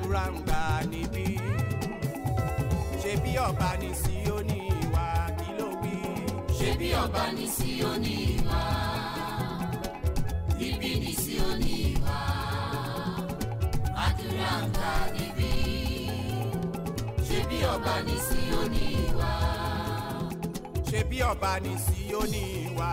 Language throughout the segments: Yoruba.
àdúrà ń gbà níbí ṣe bí ọba ní Síónì wá kí ló wí. ṣé bí ọba ní Síónì wá níbí ní Síónì wá àdúrà ń gbà níbí ṣé bí ọba ní Síónì wá ṣe bí ọba ní Síónì wá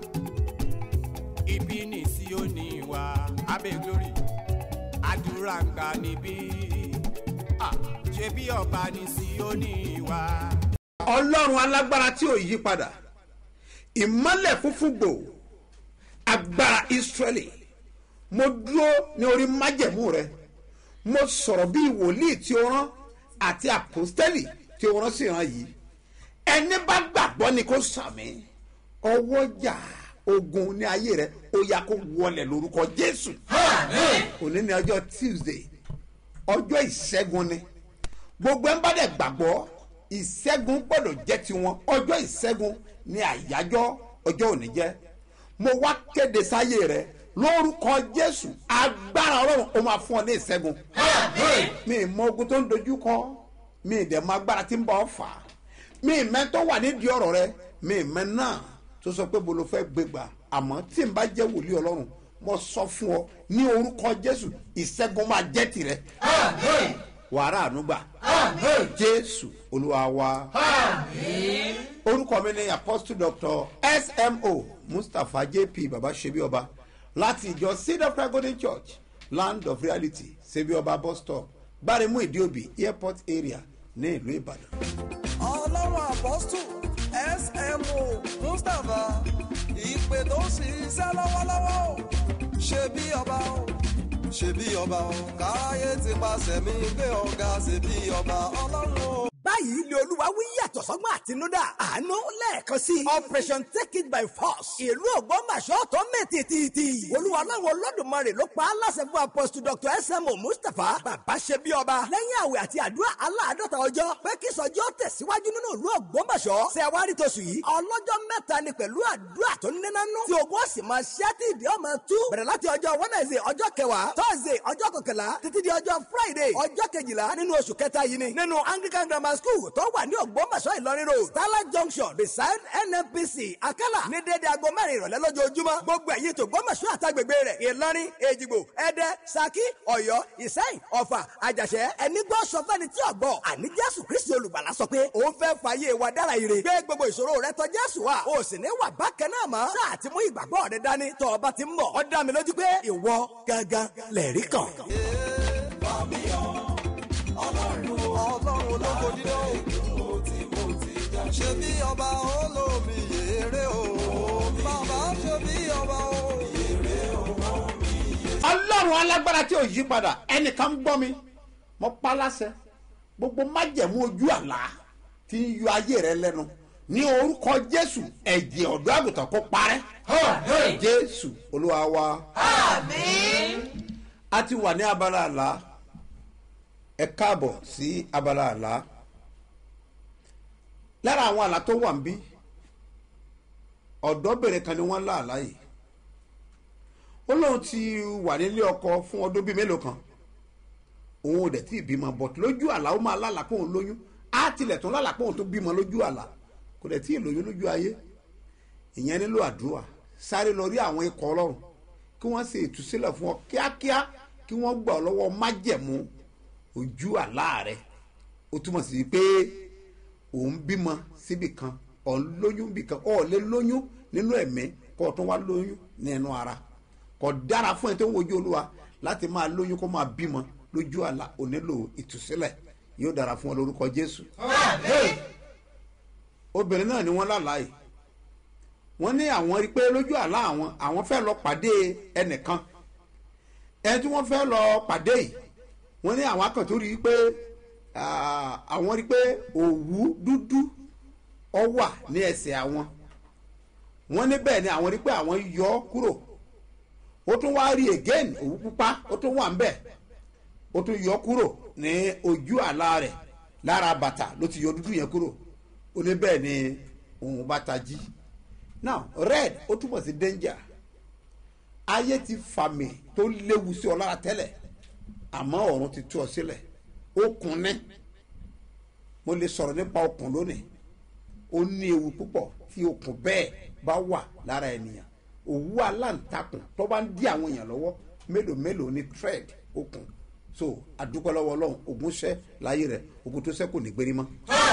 ibi ní Síónì wá abẹ́ glory àdúrà ń gbà níbí Ah, ṣe bí ọba ní Síónì wá. ọlọ́run alágbára tí ò yí padà ìmọ́lẹ̀ funfun gbò agbára ìsírẹ́lì mo dúró ní orí májẹ̀mú rẹ mo sọ̀rọ̀ bí wòlíì tí ó rán àti àpòstẹ́lì tí ó rán sí ìran yìí ẹni bá gbàgbọ́ ni kó sàmì ọwọ́jà ogun ní ayé rẹ ó yá kó wọlẹ̀ lórúkọ jésù òní ní ọjọ́ tuesday ọjọ́ ìṣẹ́gun ni gbogbo ẹ̀ ń bá dẹ̀ gbàgbọ́ ìṣẹ́gun gbọ́dọ̀ jẹ́ tiwọn ọjọ́ ìṣẹ́gun ni àyájọ́ ọjọ́ òní jẹ́ mo wá kéde sáyé rẹ lórúkọ jésù agbára ọlọ́run ó máa fún ọ ní ìṣẹ́gun mi ì mọ ogun tó ń dojú kọ mi ì dẹ̀ mọ agbára tí ń bọ̀ ọ́ fà á mi ì mẹ́ tó wà nídìí ọ̀rọ̀ rẹ mi ì mẹ́ náà tó sọ pé bolo fẹ́ gbégbà àmọ́ tí n bá jẹ́ wòlíì ọlọ́run mo sọ fún ọ ní orúkọ jésù ìṣẹ́gun máa jẹ́ tirẹ̀ wàrà ànúgbà jésù olúwa wa orúkọ mi ni apostle doctor smo mustapha jp baba sebi ọba láti ìjọ seed of christ golden church land of reality sebi ọba bus stop gbáremú ìdíòbí airport area ní ìlú ìbàdàn. ọlọ́run apọ́stù smo mustapha ìpè tó ń ṣiṣẹ́ lọ́wọ́lọ́wọ́ o ṣe bí ọba o ṣe bí ọba o káráyé ti pàṣẹ mi gbé ọ̀gá ṣe bí ọba ọlọ́run o. báyìí ni olúwa wí yàtọ̀ sọ́gbọ́n àtinúdá àánú lẹ́ẹ̀kan sí i operation take it by force ìlú ògbómọ̀ṣọ́ tó mẹ́tìtìtì olúwa láwọn olódùmarè ló pa á láṣẹ fún apostle dr smo mustapha bàbá ṣe bí ọba lẹ́yìn àwẹ̀ àti àdúrà aláàdọ́ta ọjọ́ pé kí sọjọ́ tẹ̀síwájú nínú ìlú ògbómọ̀ṣọ́ ṣẹ̀wárí tóṣù yìí ọlọ́jọ́ mẹ́ta ni pẹ̀lú àdúrà tó nínáná tí ogun ọ̀sìn máa ṣẹ́ tí ìdí ọmọ tú bẹ̀rẹ̀ láti ọjọ́ wednesday ọjọ́ kẹwàá thursday ọjọ́ kọkànlá títí di ọjọ́ friday ọjọ́ kejìlá nínú oṣù kẹta yìí ni nínú anglican grammar school tó wà ní ògbómọ̀ṣọ́ ìlọrin road starlight junction beside nnpc akala ní dédé aago mẹ́rin ìrọ̀lẹ́ lójoojúmọ́ gbogbo ẹ̀yin tó gbómọ̀ṣọ́ àtàgbègbè rẹ̀ ìlọrin èjìgbò ẹdẹ saki ọ̀yọ́ ìsẹ́yìn ọ̀fà àjàṣẹ́ ẹni gbọ́ sọ fẹ́ni tí ọ̀gbọ́ àní jésù kristi olùgbàlà sọ pé òun fẹ́ fàyè wa dára ire gbé gbogbo ìṣòro rẹ tọ̀ jésù wa o sì ní wà bákan náà mọ́ sáà ti mú ìgbàgbọ́ rẹ dání tọ́ ọba ti ń bọ̀ ó dá mi lójú pé ìwọ gangan lẹ̀rí kan. ọlọ́run ológo dídán o ṣe bí ọba olómi yèrè o bàbá ṣe bí ọba o. ọlọ́run alágbára tí ò yí padà ẹnìkan ń gbọ́ mi mo pa láṣẹ gbogbo májẹ̀mú ojú àlá tí ń yọ ayé rẹ lẹ́nu ní orúkọ jésù ẹ̀jẹ̀ ọ̀dọ́ àgùntàn kó parẹ́ jésù olúwa wa a ti wà ní abala àlá ẹ káàbọ̀ sí abala àlá lára àwọn àlá tó wà ń bí ọ̀dọ́bìnrin kan ni wọ́n lá àlá yìí ó lóun ti wà nílé ọkọ fún ọdún bíi mélòó kan òun ò dẹ̀ tí ì bímọ bọ̀t lójú àlá ó máa lálàá pé òun lóyún á tilẹ̀ tún lálàá pé òun tó bímọ lójú àlá kò dẹ̀ tí ì lóyún lójú ayé ìyẹn nílò àdúrà sáré lọ rí àwọn ikọ̀ ọlọ́run kí wọ́n ṣe ìtúsílẹ̀ fún ọ kíákíá kí wọ́n gbà ọ lọ́wọ́ májẹ̀mú ojú àlá rẹ ó túmọ̀ sí pé òun bímọ síbì kan òun lóyún bì kan ọ̀ lè lóyún nínú ẹ̀mí kó o tún wá lóyún nínú ara kò dára fún ẹ tó ń wojú olúwa láti máa lóyún kó máa bímọ lójú àlá ò nílò ìtúsílẹ̀ yóò dára fún ọ lórúkọ jésù. obìnrin náà ni wọ́n lálàá yìí wọ́n ní àwọn rí i pé lójú àlá àwọn àwọn fẹ́ lọ pàdé ẹnìkan ẹni tí wọ́n fẹ́ lọ pàdé yìí wọ́n ní àwọn akàn tó rí i pé ah, àwọn rí i pé òwú dúdú ọ wà ní ẹsẹ̀ àwọn wọ́n ní bẹ́ẹ̀ ni àwọn rí i pé àwọn yọ ọ́ kúrò ó tún wá rí again òwú pupa ó tún wà ń bẹ̀ ó tún yọ kúrò ní ojú àlá rẹ̀ lára bàtà ló ti yọ dúdú yẹn kúrò ó ní bẹ́ẹ̀ ni òun bá tají now red ó túmọ̀ sí danger ayé ti fàmì tó léwu sí ọ lára tẹ́lẹ̀ àmọ́ ọ̀run ti tú ọ sílẹ̀ okùn ní mo lè sọ̀rọ̀ nípa okùn lónìí ó ní ewu púpọ̀ tí okùn bẹ́ẹ̀ bá wà lára ènìyàn òwú aláǹtakùn tó bá ń dí àwọn èèyàn lọ́wọ́ mélòó mélòó ní thread okùn so adúpẹ́ lọ́wọ́ ọlọ́run ogun ṣẹ́ láyé rẹ̀ ogun tó ṣẹ́ kò ní gbérí mọ́.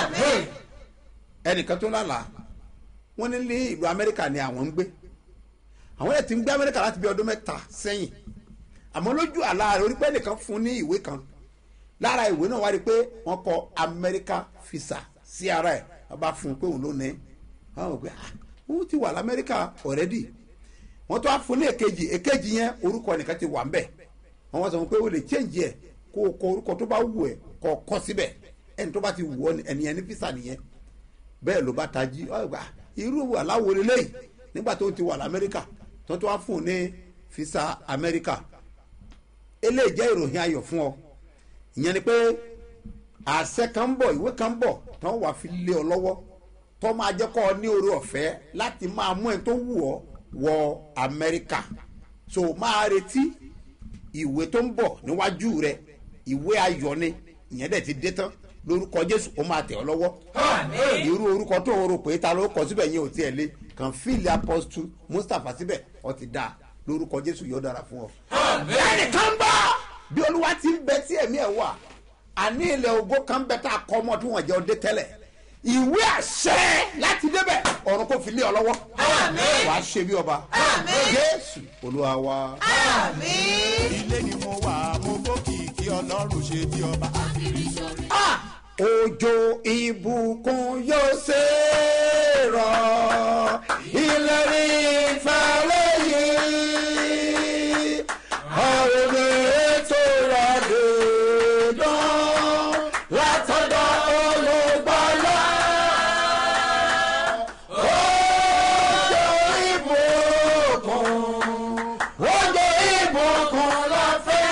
ẹnìkan tó lálàá wọ́n ní ní ìlú amẹ́ríkà ni àwọn ń gbé àwọn ẹ̀ ti ń gbé amẹ́ríkà láti bí ọdún mẹ́ta sẹ́yìn àmọ́ lójú àlá rẹ̀ orí pé nìkan fún ní ìwé kan lára ìwé náà wá rí i pé wọ́n kọ amẹ́ríkà fisa sí ara ẹ̀ wọ́n bá fún un pé òun ló ní wọ́n wọ́n pé ah òun ti wà lamẹ́ríkà ọ̀rẹ́dì wọ́n tó wá fún ní èkejì èkejì yẹn orúkọ nìkan ti wà ń bẹ̀ wọ́n wá sọ fún pé o lè change ẹ̀ kó o kọ orúkọ tó bá wù ẹ̀ kọ́ ọ kọ́ síbẹ̀ ẹni tó bá ti wù ọ́ ẹnìyẹn ní fisa nìyẹn bẹ́ẹ̀ ló bá tají ọgbà irú aláwo lélẹ́yìí nígbà tó ti wà lamẹ́ríkà tó tó wá fún un ní fisa amẹ́ríkà eléyìí jẹ́ ìròyìn ayọ̀ fún ọ ìyẹn ni pé àṣẹ kan ń bọ̀ ìwé kan ń bọ̀ tó wà fi lé ọ lọ́wọ́ tó máa jẹ́ kọ́ ọ ní oore ọ̀fẹ́ láti máa mú ẹ tó wù ọ́ wọ amẹ́ríkà so máa retí ìwé tó ń bọ̀ níwájú rẹ ìwé ayọ̀ ni ìyẹn dẹ̀ ti dé tán lórúkọ jésù ó máa tẹ̀ ọ́ lọ́wọ́ irú orúkọ tó o rò pé ta ló kọ síbẹ̀ yẹn ò tiẹ̀ lé kàn fíìlì apọ́sítù mustapha síbẹ̀ ọ ti dáa lórúkọ jésù yóò dára fún ọ. ẹnìkan bá bí olúwa ti ń bẹ tí ẹ̀mí ẹ̀ wà àní ilẹ̀ ògo kan bẹ tá a kọ́ ọmọ tí wọ́n jẹ́ ọdẹ tẹ́lẹ̀ ìwé àṣẹ láti débẹ̀ ọ̀run kò fi lé ọ lọ́wọ́ wà á ṣe bí ọba jésù olúwa wa. ilé ni mo wà mo fòkìkí ọlọ́run ṣe bí ọba. òjò ìbùkún yóò ṣe rọ ìlérí ìfàlẹ́ yìí ọ̀rọ̀ ètò ìrọ̀lẹ́ dán látọ̀dọ̀ olùgbàlà òjò ìbùkún òjò ìbùkún lọ́fẹ́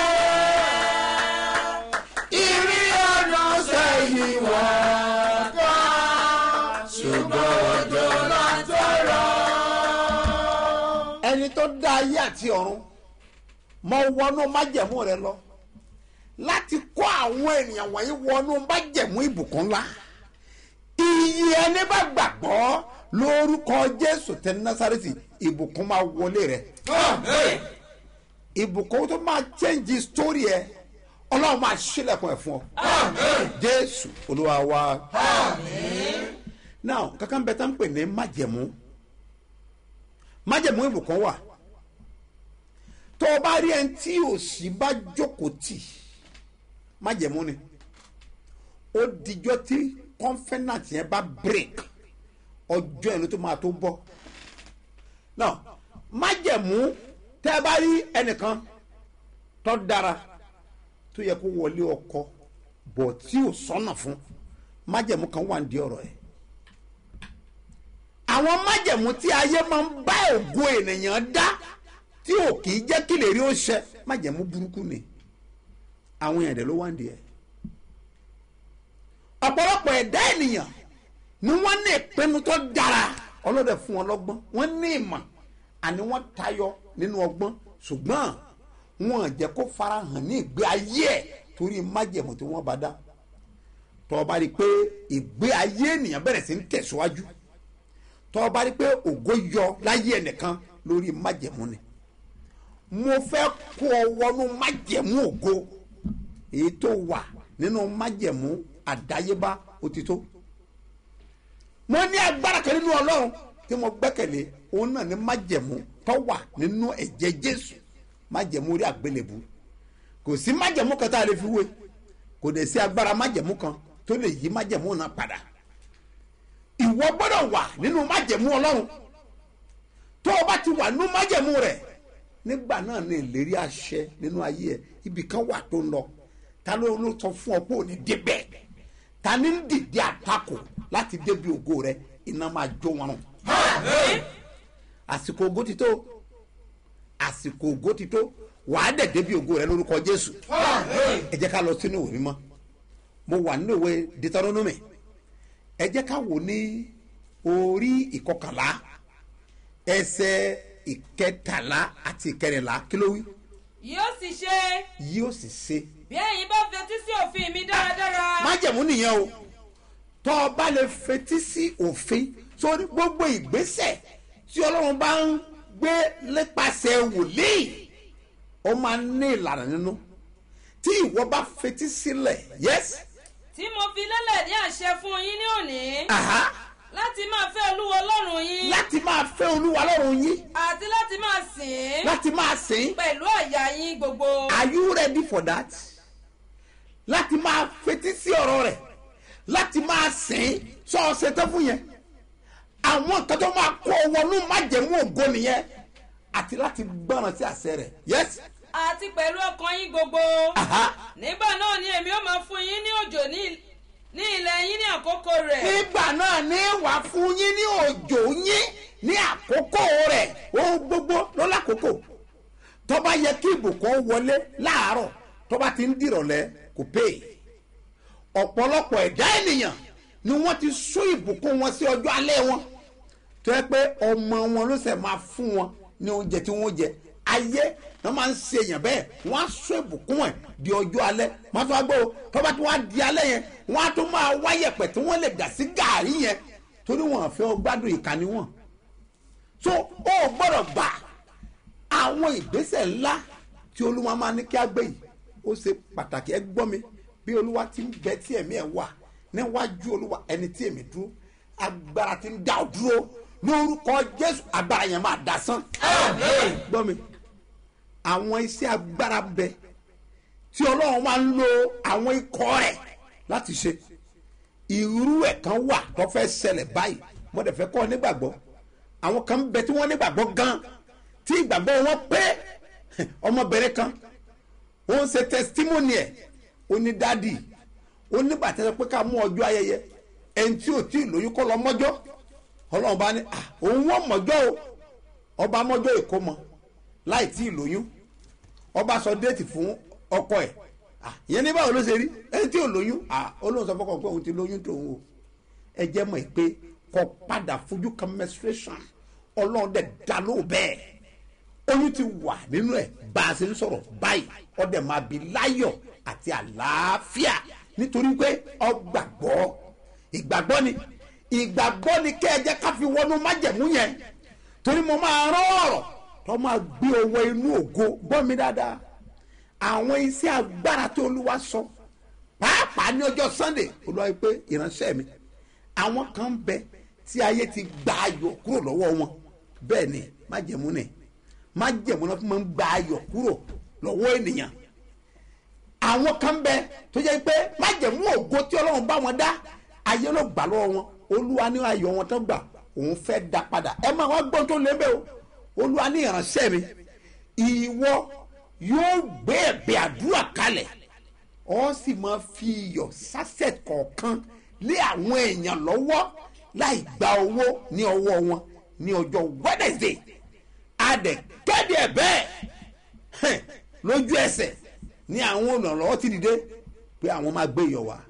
ìrì ọ̀nà sẹ́yìn wá ká ṣùgbọ́n òjò látọ̀rọ̀. ẹni tó dá ayé àti ọ̀run mọ wọnú májẹ̀mú rẹ lọ láti kó àwọn ènìyàn wọ̀nyí wọnú májẹ̀mú ìbùkún ńlá iye ẹni bá gbàgbọ́ lórúkọ jésù tẹ násàrẹ́tì ìbùkún máa wọlé rẹ ìbùkún tó máa change story ẹ ọlọ́run máa ṣílẹ̀kùn ẹ̀ fún ọ jésù olúwa wa now kankan bẹ tá ń pè ní májẹ̀mú májẹ̀mú ìbùkún wà tó o bá rí ẹni tí òsì bá jókòó tì májẹ̀mú ni ó dijọ́ tí kọ́nfẹ́nàtì yẹn bá break ọjọ́ yẹn ló tó máa tó bọ́ now májẹ̀mú tẹ́ ẹ bá rí ẹnìkan tó dára tó yẹ kó wọlé ọkọ bọ̀ tí ò sọ́nà fún májẹ̀mú kan wà ní di ọ̀rọ̀ ẹ̀ àwọn májẹ̀mú tí ayé máa ń bá ògo ènìyàn dá tí ò kì í jẹ́ kí lè rí ó ṣẹ májẹ̀mú burúkú ni àwọn èèyàn dẹ̀ ló wá ń di ẹ̀ ọ̀pọ̀lọpọ̀ ẹ̀dá ènìyàn ni wọ́n ní ìpinnu tó dára ọlọ́dẹ fún wọn lọ́gbọ́n wọ́n ní ìmọ̀ àní wọ́n tayọ nínú ọgbọ́n ṣùgbọ́n wọn jẹ́ kó farahàn ní ìgbé ayé ẹ̀ torí májẹ̀mú tí wọ́n bá dá tọ́ ọ bá rí i pé ìgbé ayé ènìyàn bẹ̀rẹ̀ sí ń tẹ̀síwájú tọ́ ọ bá rí i pé ògo yọ láyé ẹnìkan lórí májẹ̀mú ni mo fẹ́ kó ọ wọnú májẹ̀mú ògo èyí tó wà nínú májẹ̀mú àdáyébá òtítọ́ mo ní agbára kan nínú ọlọ́run tí mo gbẹ́kẹ̀lé òun náà ní májẹ̀mú tó wà nínú ẹ̀jẹ̀ jésù májẹ̀mú orí àgbélébù kò sí májẹ̀mú kan tá a lè fi wé kò dẹ̀ sí agbára májẹ̀mú kan tó lè yí májẹ̀mú náà padà ìwọ gbọ́dọ̀ wà nínú májẹ̀mú ọlọ́run tó o bá ti wà nínú májẹ̀mú rẹ̀ nígbà náà ní ìlérí àṣẹ nínú ayé ẹ ibì kan wà tó ń lọ ta ló ló sọ fún ọ pé ò ní débẹ̀ ta ní ń dìde àtakò láti débi ògo rẹ iná máa jó wọn rùn. àsìkò ògo ti tó àsìkò ògo ti tó wàá dẹ̀ débi ògo rẹ lórúkọ jésù ẹ jẹ́ ká lọ sínú ìwé mímọ́ mo wà nínú ìwé deuteronomy ẹ jẹ́ ká wò ní orí ìkọkànlá ẹsẹ̀ ìkẹtàlá àti ìkẹrìnlá kí ló wí. yóò sì ṣe yóò sì ṣe bí ẹ̀yin bá fetí sí òfin mi dáradára. májẹ̀mú nìyẹn o tọ́ ọ bá lè fetí sí òfin sórí gbogbo ìgbésẹ̀ tí ọlọ́run bá ń gbé nípasẹ̀ wòlíì ó máa ń ní ìlànà nínú tí ìwọ bá fetí sílẹ̀ yes tí mo fi lélẹ̀ ní àṣẹ fún yín ní òní aha láti máa fẹ́ olúwa ọlọ́run yín láti máa fẹ́ olúwa lọ́rùn yín àti láti máa sìn ín láti máa sìn pẹ̀lú àyà yín gbogbo. are you ready for that láti máa fetí sí ọ̀rọ̀ rẹ̀ láti máa sìn sọ ọ̀sẹ̀ tó fún yẹn àwọn nǹkan tó máa kó wọnú májẹ̀mú ògo nìyẹn àti láti gbọ́ràn sí àṣẹ rẹ̀ yes àti pẹ̀lú ọkàn yín gbogbo. aha nígbà náà ni èmi ó máa fún yín ní òjò ní ní ilẹ̀ yín ní àkókò rẹ̀. nígbà náà ní wà fún yín ní òjò yín ní àkókò rẹ̀ ohun gbogbo ló lákòókò tó bá yẹ kí ìbùkún wọlé láàárọ̀ tó bá ti ń dìrọ̀lẹ́ kò pè é ọ̀pọ̀lọpọ̀ ẹ̀dá ènìyàn ni wọ́n ti sún ìbùkún wọn sí ọjọ́ alẹ́ wọn tó yẹ pé ọmọ wọn ló sẹ̀ máa fún wọn ní oúnjẹ tí wọ́n jẹ ayé wọ́n máa ń ṣe èèyàn bẹ́ẹ̀ wọ́n á sún ìbùkún ẹ̀ di ọjọ́ alẹ́ wọ́n á tún wá gbọ́ o tó bá tún wá di alẹ́ yẹn wọ́n á tún máa wáyẹ̀pẹ̀ tí wọ́n lè dà sí gàárì yẹn torí wọn àfẹ́ gbádùn ìkànnì wọn so ó gbọ́dọ̀ gbà àwọn ìgbésẹ̀ ńlá tí olúwa máa ní kí á gbé yìí ó ṣe pàtàkì ẹ gbọ́ mi bí olúwa ti ń bẹ tí ẹ̀mí ẹ̀ wà níwájú olúwa ẹni tí èmi dúró agbára ti ń dá ọ dúró lórúkọ jésù agbára yẹn máa dá sán. gbọ́ mi àwọn iṣẹ́ agbára bẹ tí ọlọ́run máa ń lo àwọn ikọ̀ rẹ̀ láti ṣe irú ẹ̀ kan wà tó fẹ́ ṣẹlẹ̀ báyìí mo dẹ̀ fẹ́ kọ́ ọ nígbàgbọ́ àwọn kan bẹ tí wọ́n nígbàgbọ́ gan tí ìgbàgbọ́ wọn pé ọmọbìnrin kan ó ń ṣe testimony ẹ̀ ó ní dádì ó nígbà tí wọ́n pé ká mú ọjọ́ ayẹyẹ ẹni tí ò tí ì lóyún kọ́ lọ mọ́jọ́ ọlọ́run bá ní à òun wọ́n mọ́jọ́ o ọba mọ́jọ́ ìkómọ láì tí ì lóyún ọba sọ déètì fún ọkọ ẹ̀ à ìyẹn ní báwo ló ṣe rí ẹni tí ò lóyún à olóhùn sọ fọkàn pé òun ti lóyún tòun o ẹ jẹ́ mọ̀ pé kọ padà fojú kan menstruation ọlọ́run dẹ̀ dá lóò bẹ́ẹ̀ oyún ti wà nínú ẹ̀ bá a ṣe ń sọ̀rọ̀ báyìí ọdẹ máa bí láyọ̀ àti àlàáfíà nítorí pé ọgbàgbọ́ ìgbàgbọ́ ni ìgbàgbọ́ ni kẹ́ ẹ jẹ́ ká fi wọnú májẹ̀mú yẹn torí mo máa rán ọ̀rọ̀ tó máa gbé owó inú ògo gbọ́ mi dáadáa àwọn iṣẹ́ agbára tó olúwa sọ pàápàá ní ọjọ́ sunday olúwa yìí pé ìránṣẹ́ mi àwọn kan bẹ tí ayé ti gba ayọ̀ kúrò lọ́wọ́ wọn bẹ́ẹ̀ ni májẹ̀mú ni májẹ̀mú náà fún mi ń gba ayọ̀ kúrò lọ́wọ́ ènìyàn àwọn kan bẹ tó jẹ́ pé májẹ̀mú ògo tí ọlọ́run bá wọn dá ayé ló gbà lọ́wọ́ wọn olúwa ní ayọ̀ wọn tó gbà òun fẹ́ dá padà ẹ máa wá gbọ́n tó lé bẹ́ẹ̀ o olúwa ní ìránṣẹ́ mi ìwọ yóò gbé ẹ̀bẹ̀ àdúrà kalẹ̀ ọ sì máa fi iyọ̀ sásẹ̀ kọ̀ọ̀kan lé àwọn èèyàn lọ́wọ́ láì gba owó ní ọwọ́ wọn ní ọjọ́ wednesday adẹ̀ kéde ẹ̀ bẹ́ẹ̀ lójú ẹsẹ̀ ní àwọn olùrànlọ́wọ́ ti dìde pé àwọn máa gbé iyọ̀ wá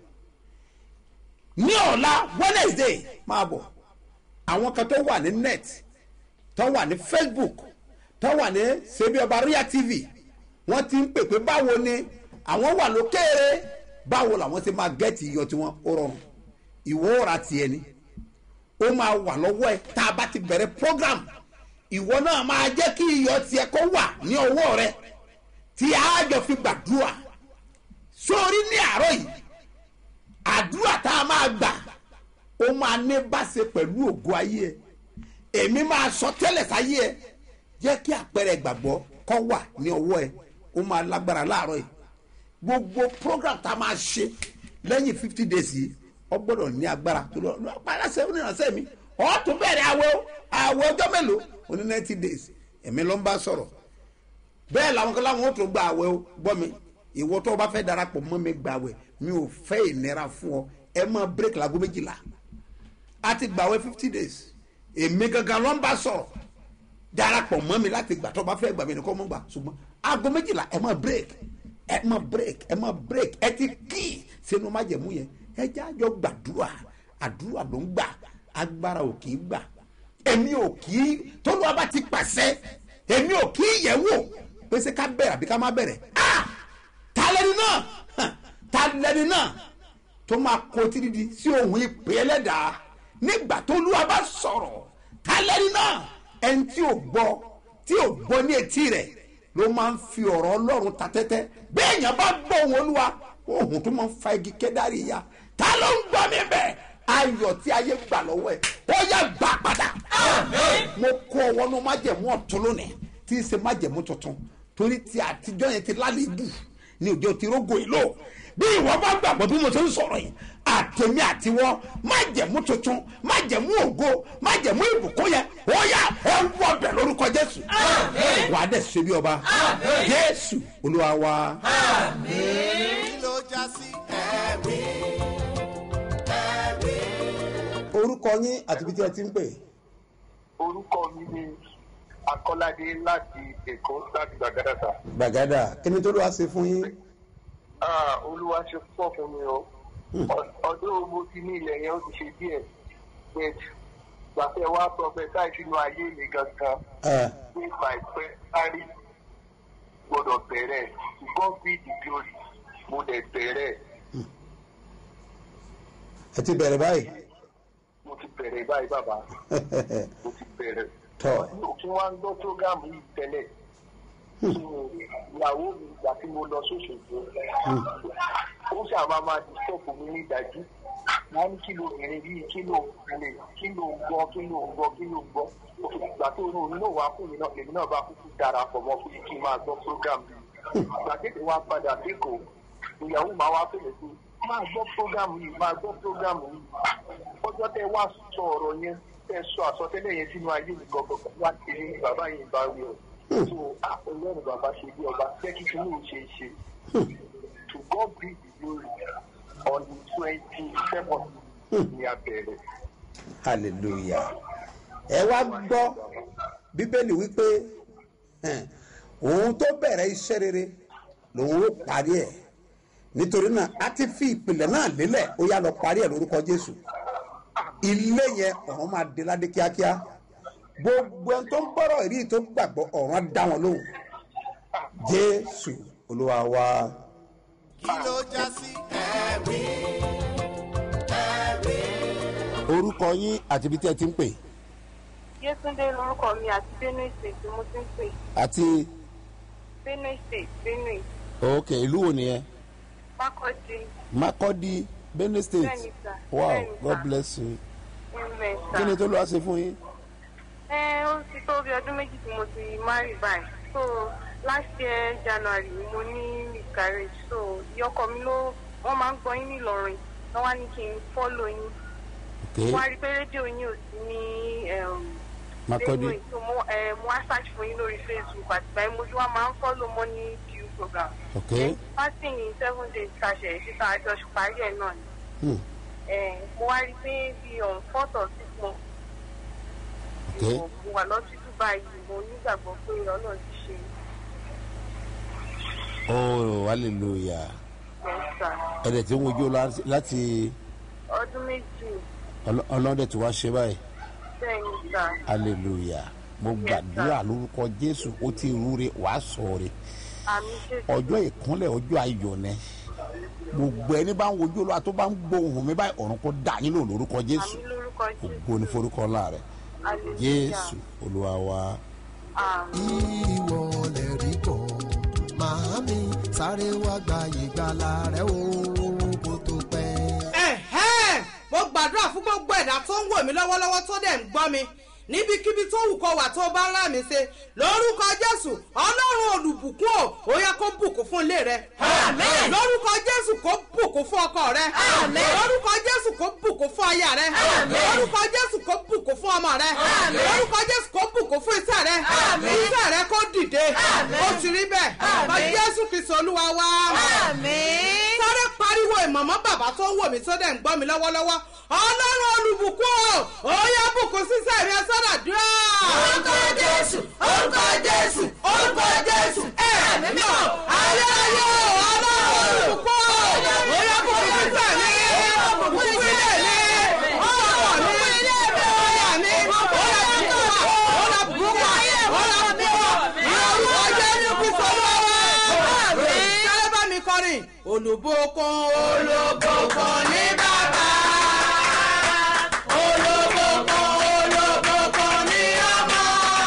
ní ọ̀la wednesday máa bọ̀ àwọn kan tó wà ní net tó wà ní facebook tó wà ní sebi ọba ria tv wọ́n ti ń pè pé báwo ni àwọn wà lókèrè báwo làwọn ti máa gẹ́ẹ̀tì iyọ̀ tiwọn ó rọrùn ìwọ ra tiẹ̀ ni ó máa wà lọ́wọ́ ẹ tá a bá ti bẹ̀rẹ̀ program ìwọ náà máa jẹ́ kí iyọ̀ tiẹ̀ kó wà ní ọwọ́ rẹ tí a jọ fi gbàdúrà sórí ní àárọ̀ yìí àdúrà tá a máa gbà ó máa ní báṣe pẹ̀lú ògo ayé ẹ èmi máa sọ tẹ́lẹ̀ sáyé ẹ jẹ́ kí àpẹẹrẹ ìgbàgbọ́ kọ́ wà ní ọwọ́ ẹ ó máa lágbára láàárọ̀ yìí gbogbo program tá a máa ṣe lẹ́yìn fifty days yìí ọ gbọ́dọ̀ ní agbára tó lọ lọ pàṣẹ onírànṣẹ́ mi ọ tún bẹ̀rẹ̀ àwẹ̀ o àwẹ̀ ọjọ́ mélòó oní ninety days èmi ló ń bá sọ̀rọ̀ bẹ́ẹ̀ làwọn kan láwọn ó tún gba àwẹ̀ o gbọ́ mi ìwọ tó o bá fẹ́ darapọ̀ mọ́ mi gba àwẹ̀ mi ò fẹ́ ìnira fún ọ ẹ máa break lago méjìlá a ti gba àwẹ̀ fifty days èmi gangan ló ń bá sọ̀rọ̀ darapọ̀ mọ́ mi láti gbà tó o bá fẹ́ gbà mí nìkan mọ́ gbà ṣùgbọ́n aago méjìlá ẹ máa break ẹ máa break ẹ máa break ẹ ti kí sínú májẹ̀mú yẹn ẹ jẹ́ àjọ gbàdúrà àdúrà ló ń gbà agbára ò kì í gbà èmi ò kì í tólúwa bá ti pàṣẹ èmi ò kì í yẹ̀ wò pé ṣé ká bẹ̀rẹ̀ àbí ká má bẹ̀rẹ̀ ah ta lẹni náà Hàn, ta lẹni náà tó máa kó títí sí ohun ìpè ẹlẹ́dàá nígbà tó olúwa bá sọ̀rọ̀ ta lẹni náà ẹni tí ò gbọ́ tí ò gbọ́ ní etí rẹ̀ ló máa ń fi ọ̀rọ̀ ọlọ́run ta tẹ́tẹ́ bẹ́ẹ̀ yẹn bá gbọ́ ohun olúwa ohun tó máa ń fa igi kẹ́dárì ya ta ló ń gbọ́ mi bẹ́ẹ̀ ayọ̀ tí ayé gbà lọ́wọ́ ẹ̀ ó yá gbà padà mo kó ọwọ́ ní májẹ̀mú ọ̀tún lónìí tí í ṣe májẹ̀mú tuntun torí ti àtijọ́ yẹn ti lálébù ní òjò ti rógò ìlò bí ìwọ bá gbàgbọ́ bí mo ṣe ń sọ̀rọ̀ yìí àtẹ̀mí àtiwọ́ májẹ̀mú tuntun májẹ̀mú ògo májẹ̀mú ìbùkún yẹn ó yá ẹ wọ bẹ̀ lórúkọ jésù wà á dẹ̀ ṣe bí ọba jésù olúwa wa. kí ló já sí ẹ̀rí ẹ̀rí. orúkọ yín àti ibi tí ẹ ti ń pè. orúkọ mi ni akọ́ládé láti èkó láti gbàgádàsà. gbàgádà kí ni tó ló wá ṣe fún yín. Ah, olúwa ṣe púpọ̀ fún mi o Ọ- ọdún mo ti ní ilẹ̀ yẹn ó ti ṣe díẹ̀ but gbàtẹ́ wá sọ bẹ́ẹ̀ táì sínú ayé mi gangan ẹ pé àìpẹ́ sáré gbọ́dọ̀ bẹ̀rẹ̀ God be the glory mo dẹ̀ bẹ̀rẹ̀ ẹ ti bẹ̀rẹ̀ báyìí. mo ti bẹ̀rẹ̀ báyìí bàbá mo ti bẹ̀rẹ̀. tọ́ mo tún wá ń gbọ́ prógámù yìí tẹ́lẹ̀ ìyàwó mi ìgbà tí mo lọ sóṣogbo ó ṣàbá máa dìstọ́pù mi ní ìdájú wọ́n ní kí ló bìnrin bíi kí ló lè kí ló ń gbọ́ kí ló ń gbọ́ kí ló ń gbọ́ òkè ìgbà tó rún òun náà wá fún mi náà èmi náà bá kúkú darapọ̀ mọ́ fún mi kí n máa gbọ́ prógámù yìí ìgbà tètè wá padà sékòó ìyàwó máa wá fèlè pé máa gbọ́ prógámù yìí máa gbọ́ prógámù yìí ọjọ́ tẹ wá sọ ọ̀rọ̀ yẹn tẹ sọ àsọtẹ́lẹ̀ yẹn sínú ayé mi gbọ̀ngàn wá ti ní bàbá yìí bá wí o so ah ọlọ́run bàbá ṣe bí ọba jẹ́ kí kí ní ṣe ṣe to God be the glory on the twenty seven ní abẹ́rẹ́. hallelujah ẹ wá gbọ́ bíbélì wípé ẹn, òun tó bẹ̀rẹ̀ iṣẹ́ rere lòun ó parí ẹ̀ nítorí náà a ti fi ìpìlẹ̀ náà lélẹ̀ ó yá lọ parí ẹ̀ lórúkọ jésù ilé yẹn ọ̀run máa dé ládé kíákíá gbogbo ẹni tó ń bọ̀rọ̀ ìrí tó gbàgbọ́ ọ̀run á dá wọn lóhùn jésù olúwa wa. kí ló já sí ẹ̀rí ẹ̀rí. orúkọ yín àti ibi tí ẹ ti ń pè Yétúndé lorúkọ mi àti Benue State ni mo ti ń pè. àti Benue State Benue ok ìlú wo nìyẹn. Mákọ́dí makodi benue state Bẹ́ẹ̀ni, sir. wow Bẹ́ẹ̀ni, god sir. bless you Investor. kí ni tó lọ́wọ́ ṣe fún yín. Ẹ ó ti tó bí ọdún méjì tí mo ti marry báyìí. So last year January ni mo ní miscarriage. So ìyọkọ mi ló wọ́n máa ń gbọ́ yín nílọrin. Wọ́n wá ní kí n follow yín. ok Wọ́n á rí i pé rédíò yín ò sí ní um, makodi Benue. So mo eh, mo wá search fún yín lórí Facebook àtìgbà yẹn mo ti wá máa ń follow money due program. ok fasting in seven days ṣàṣẹ síta àjọ parí ẹ náà ni hmm. Eh, mo wá rí i pé bí on fourth or sixth month ok mo mo wà lọ́sítù báyìí mo nígbàgbọ́ pé ọlọ́run ti ṣe oh hallelujah mẹ́ta ẹ̀rẹ̀ tí ń wojú lá- láti ọdún méjì ọlọ́- ọlọ́dẹ tí wàá ṣe báyìí bẹ́ẹ̀ ni sà hallelujah mo gbàdúrà lórúkọ jésù ó ti rúre wàá sọ̀rọ̀ àmì jésù ọjọ́ ìkúnlẹ̀ ọjọ́ ayọ̀ ni gbogbo ẹni bá ń wojú olúwa tó bá ń gbóhùn mi báyìí ọ̀run kó dà yín lò lórúkọ jésù àmì lórúkọ jésù ògo ní forúkọ ńlá rẹ hallelujah jésù olúwa wa. àmì ìwọ lè rí bọ̀ màámi sáré wá gba ìgbàlà rẹ o kó tó pẹ́. ẹ̀hẹ́n mo gbàdúrà fún gbogbo ẹ̀dá tó ń wò mí lọ́wọ́lọ́wọ́ tó dẹ̀ ń gbọ́ mi níbikíbi tó wù kó wà tó bá ń rà mí ṣe lórúkọ jésù ọlọ́run olùbùkún ò ó yẹ kó bùkún fún ilé rẹ. Àmín. lórúkọ jésù kó bùkún fún ọkọ rẹ. Àmín. lórúkọ jésù kó bùkún fún aya rẹ. Àmín. lórúkọ jésù kó bùkún fún ọmọ rẹ. Àmín. lórúkọ jésù kó bùkún fún iṣẹ́ rẹ. Àmín. iṣẹ́ rẹ kó dìde. Àmín. ó ti rí bẹ́ẹ̀. Àmín. bá jésù kristu olúwa wá Àmín. sáré pariwo ìmọ̀mọ́ bàbá tó ń wò mí tó dẹ̀ ń gbọ́ mi lọ́wọ́lọ́wọ́ ọlọ́run olùbùkún o ó yá bùkún sísẹ́ mi sọ́dà dúrà. Orúkọ Jésù, orúkọ Jésù, orúkọ Jésù. ẹ̀mí mi ò ayé ayé o ọlọ́run olùbùkún o ó yá bùkún sísẹ́ mi bùkún ilé mi ọmọ mi ọyà mi ó yá bùkún wa ó yá bùkún wa ó yá bùkún wa ní orúkọ jésù kristu rìn olùbókun olùbókun ní bàbá olùbókun olùbókun ní ọmọ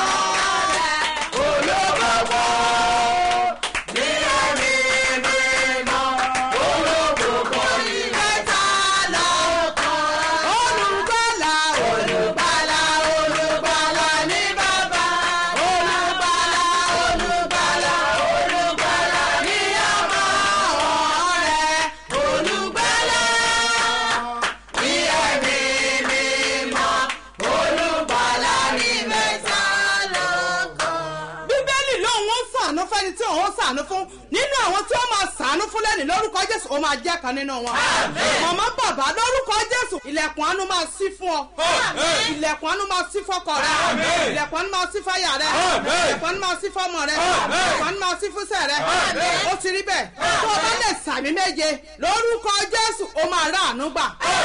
olùbókun ní ẹ̀mí mímọ́ olùbókun ní mẹ́ta lọ́kàn olùgbàlà olùgbàlà olùgbàlà ní bàbá olùgbàlà olùgbàlà olùgbàlà ní ọmọ rẹ̀ olùgbàlà ní ẹ̀mí mímọ́ olùgbàlà ní mẹ́ta lọ́kàn. bíbélì lóun ó sànú fẹ́ni tí òun ó sànú fún nínú àwọn tí ó máa sànú fún lẹ́nu lórúkọ jésù ó máa jẹ́ kan nínú wọn. màmá bàbá lórúkọ jésù ilẹ̀kùn àánú máa ṣí fún ọ. ilẹ̀kùn àánú máa ṣí fọ́kọ rẹ. ilẹ̀kùn àánú máa ṣí fáyà rẹ. ilẹ̀kùn àánú máa ṣí fọ́mọ rẹ. ilẹ̀kùn àánú máa ṣí fúnṣẹ́ rẹ. ó ti rí bẹ́ẹ̀ tó o bá lè sàmì méje lórúkọ jésù ó máa rà àánú gbà.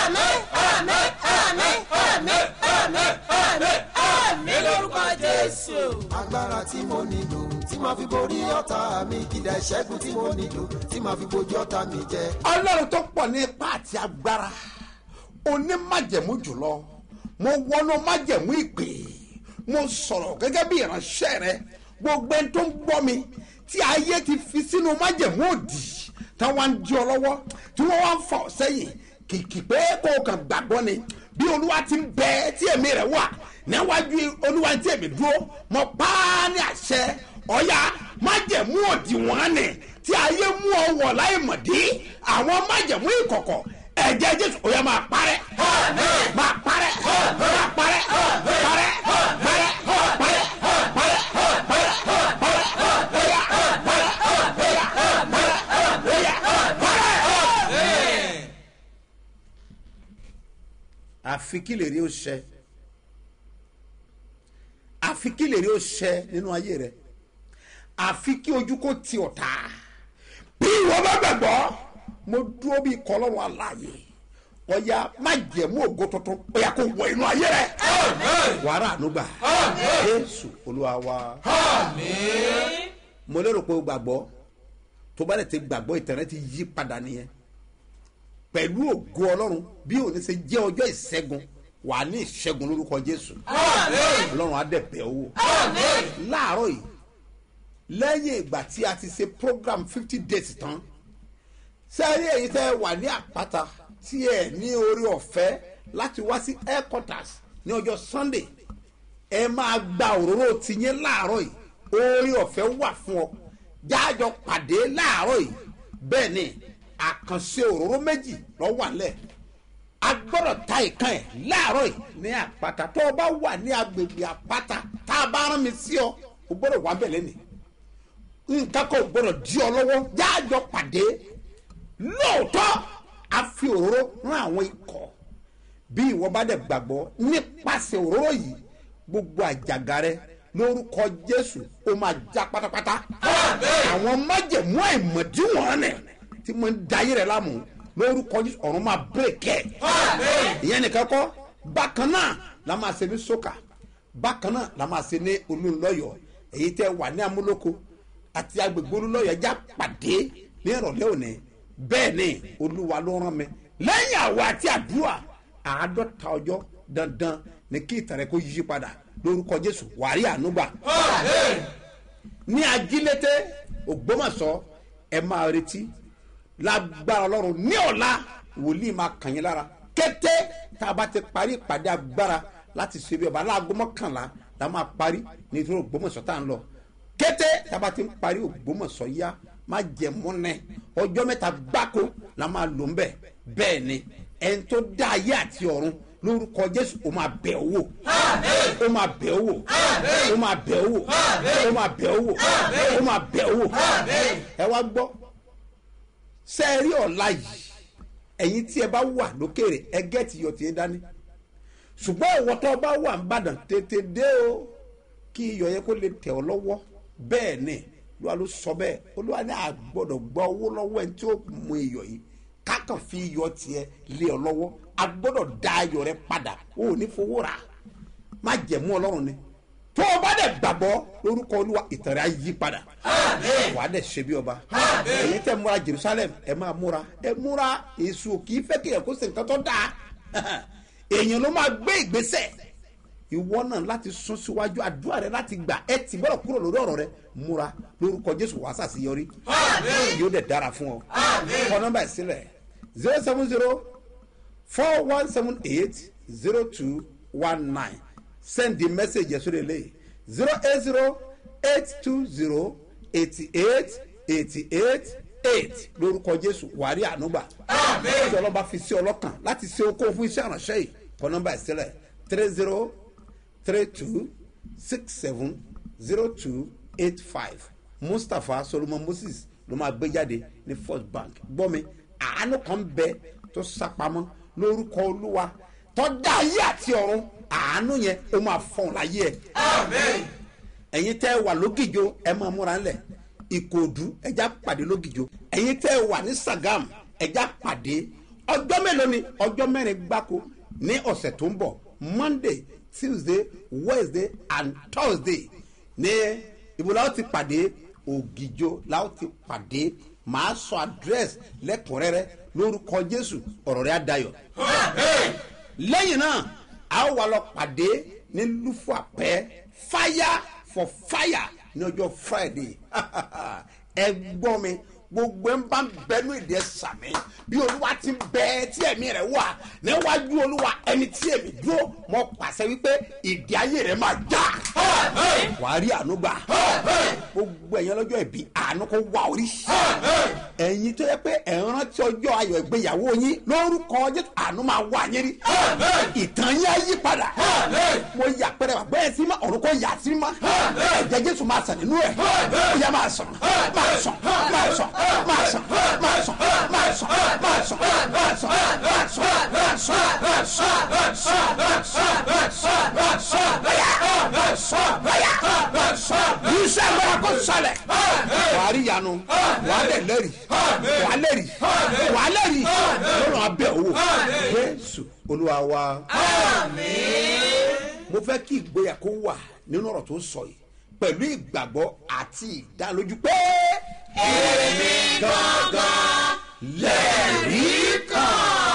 agbára tí mo nílò tí màá fi borí ọ̀tá mi kìdá ìṣẹ́gun tí mo nílò tí màá fi bojú ọ̀tá mi jẹ. ọlọ́run tó pọ̀ ní ipá àti agbára onímájẹ̀mú jùlọ mo wọnú májẹ̀mú ìpè mo sọ̀rọ̀ gẹ́gẹ́ bí ìránṣẹ́ rẹ gbogbo ẹni tó ń gbọ́ mi tí ayé ti fi sínú májẹ̀mú òdì táwọn ń di ọ lọ́wọ́ tí wọ́n wá ń fà ọ́ sẹ́yìn kìkì pé kó o kàn gbàgbọ́ ni bí olúwa ti ń bẹ tí èmi rẹ̀ wà níwájú olúwa tí èmi dúró mo pa á ní àṣẹ ọ̀ya májẹ̀mú òdì wọ́n ni tí ayé mú ọ wọ̀ láì mọ̀dí àwọn májẹ̀mú ìkọ̀kọ̀ ẹ̀jẹ̀ jésù ó yẹ máa parẹ́ máa parẹ́ máa parẹ́ parẹ́ parẹ́ parẹ́ àfi kí lè rí ó ṣẹ àfi kí lè rí ó ṣẹ nínú ayé rẹ àfi kí ojú kó ti ọ̀tá bí ìwọ bá gbàgbọ́ mo dúró bí kọlọ́run aláàyè ọ̀ya má jẹ̀mú ògo tuntun ọ̀ya kò wọ inú ayé rẹ wàrà ànúgbà jésù olúwa wa mo lérò pé o gbàgbọ́ tó bá lè ti gbàgbọ́ ìtẹ̀rẹ́ ti yí padà nìyẹn pẹ̀lú ògo ọlọ́run bí òní ṣe jẹ́ ọjọ́ ìṣẹ́gun wà ní ìṣẹ́gun lórúkọ jésù ọlọ́run á dẹ̀ bẹ̀ owó láàárọ̀ yìí lẹ́yìn ìgbà tí a ti ṣe program fifty days tán sẹ́rí èyí tẹ́ wà ní àpáta tí ẹ ní orí ọ̀fẹ́ láti wá sí headquarters ní ọjọ́ sunday ẹ máa gba òróró tìyẹn láàárọ̀ yìí orí ọ̀fẹ́ wà fún ọ jáàjọ pàdé láàárọ̀ yìí bẹ́ẹ̀ ni àkànṣe òróró méjì lọ wà lẹ̀ a gbọ́dọ̀ ta ìkan ẹ̀ láàárọ̀ yìí ní àpáta tó o bá wà ní agbègbè àpáta tá a bá rán mi sí ọ o gbọ́dọ̀ wà bẹ̀ lẹ́nìí nǹkan kan ò gbọ́dọ̀ di ọ lọ́wọ́ jáàjọ pàdé lóòótọ́ a fi òróró rán àwọn ikọ̀ bí ìwọ bá dẹ̀ gbàgbọ́ nípasẹ̀ òróró yìí gbogbo àjàgà rẹ lórúkọ jésù ó máa já pátápátá àwọn májèmú àìmọ̀díwọ̀n rẹ̀ tí mo ń da ayé rẹ̀ láàmú lórúkọ jésù ọ̀run máa bírèkẹ́ ìyẹn nìkan kọ́ bákan náà la máa ṣe ní sókà bákan náà la máa ṣe ní olúńlọ́yọ̀ èyí tẹ́ wà ní amúlòkó àti agbègbè olúńlọ́yọ̀ ẹja pàdé ní ìrọ̀lẹ́ òní bẹ́ẹ̀ ni olúwa ló rán mi lẹ́yìn àwa àti àdúrà àádọ́ta ọjọ́ dandan ni kí ìtàn rẹ kó yí padà lórúkọ jésù wàrí ànúgbà ní ajílété ògbómọ̀ṣọ́ ẹ máa retí lágbára ọlọ́run ní ọ̀la wòlíì máa kàn yín lára kété tá a bá ti parí ìpàdé agbára láti ṣe bí ọba aláàgó mọ́kànlá la máa parí nítorí ògbómọ̀ṣọ́ tá à ń lọ kété tá a bá ti ń parí ògbómọ̀ṣọ́ yá má jẹ múnẹ ọjọ́ mẹ́ta gbáko la máa lò ń bẹ̀ bẹ́ẹ̀ ni ẹni tó dá ayé àti ọ̀run lórúkọ jésù ó máa bẹ̀ owó ó máa bẹ̀ owó ó máa bẹ̀ owó ó máa bẹ̀ owó ó máa bẹ̀ owó ẹ wá gbọ́ sẹ́ẹ̀rí ọ̀la yìí ẹ̀yin tí ẹ bá wà lókèrè ẹ gẹ́ẹ̀tì iyọ̀ tí ẹ dání ṣùgbọ́n ìwọ tó bá wà ń bàdàn tètè dé o kí iyọ̀ yẹn kó lè tẹ̀ ọ́ lọ́wọ́ bẹ́ẹ̀ ni olúwa ló sọ bẹ́ẹ̀ olúwa ní àgbọ̀dọ̀ gba owó lọ́wọ́ ẹni tí ó mú iyọ̀ yìí kákan fi iyọ̀ tiẹ̀ lé ọ lọ́wọ́ agbọ́dọ̀ da ayọ̀ rẹ padà o ò ní fowó rà má jẹ̀mú ọlọ́run ni tó o bá dẹ̀ gbàgbọ́ lórúkọ olúwa ìtàn rẹ̀ á yí padà wà á dẹ̀ ṣe bí ọba èyí tẹ̀ múra jerusalem ẹ máa múra ẹ múra èso kì í fẹ́ kí ẹ kó ṣe nǹkan tó dáa èèyàn ló máa gbé ìgbésẹ̀ ìwọ náà láti sún síwájú àdúrà rẹ láti gbà ẹ ti bọ́dọ̀ kúrò lórí ọ̀rọ̀ rẹ múra lórúkọ jésù wàá sàṣeyọrí yóò dẹ̀ dára fún ọ kọ nọmba ẹ̀ sílẹ̀ zero seven zero four one seven eight zero two one nine send the message yẹn sórí eléyìí zero eight zero eight two zero eighty eight eighty eight eight lórúkọ jésù wàrí ànúgbà tí ọlọ́ba fi sí ọlọ́kàn láti ṣe okó fún iṣẹ́ ìránṣẹ́ yìí kọ nọmba ẹ̀ sílẹ̀ three zero three two six seven zero two eight five mustapha solomon moses ló máa gbé jáde ní first bank gbọ́ mi àánú kan bẹ tó sápamọ́ lórúkọ olúwa tó dá ayé àti ọ̀run àánú yẹn ó máa fọ̀n láyé ẹ̀. ẹ̀yin tẹ́ ẹ wà lógìjó ẹ máa múra ńlẹ̀ ìkòdú ẹja pàdé lógìjó ẹ̀yin tẹ́ ẹ wà ní sagam ẹja pàdé ọjọ́ mélòó ni ọjọ́ mẹ́rin gbáko ní ọ̀sẹ̀ tó ń bọ̀ monday tuesday wednesday and thursday ní ìbúlá ó ti pàdé ògìjó la ó ti pàdé màá sọ àdírẹ́sì lẹ́kùnrẹ́rẹ́ lórúkọ jésù ọ̀rọ̀ rẹ̀ á dayọ̀. lẹ́yìn náà a ó wà lọ pàdé ní lúfọ àpẹ́ fire for fire ní ọjọ́ friday ẹ gbọ́ mi gbogbo ẹ ń bá bẹnu ìdẹ sàmì bí olúwa ti bẹ tí ẹmí rẹ wà níwájú olúwa ẹni tí èmi dúró mọ pàṣẹ wípé ìdí ayé rẹ máa já wàá rí àánú gbà gbogbo ẹ̀yàn lọ́jọ́ ìbí àánú kó wá orí ẹ̀yin tó yẹ pé ẹ̀ ń rántí ọjọ́ ayọ̀ ìgbéyàwó yín lórúkọ jésù àánú máa wá yín rí ìtàn yín á yí padà mo yà pẹ́rẹ́ wà bẹ́ẹ̀ sí ma ọ̀run kò yà sí ma ẹ̀jẹ̀ jésù máa sàn nínú ẹ̀ ó yà máa sàn máa sàn máa sàn máa sàn máa sàn máa sàn máa sàn máa sàn máa sàn máa sàn máa sàn máa sàn máa sàn máa sàn máa sàn máa sàn bẹ́yà máa sàn bẹ́yà máa sàn iṣẹ́ agbára kò sọlẹ̀ wàá rí yanu wàá dẹ̀ lẹ́rì wàá lẹ́rì wàá lẹ́rì lọ́rùn abẹ́ owó jésù olúwa wa mo fẹ́ kí ìgboyà kó wà nínú ọ̀rọ̀ tó sọ yìí pẹ̀lú ìgbàgbọ́ àti ìdánilójú pé èmi gangan lẹ́rìí kan.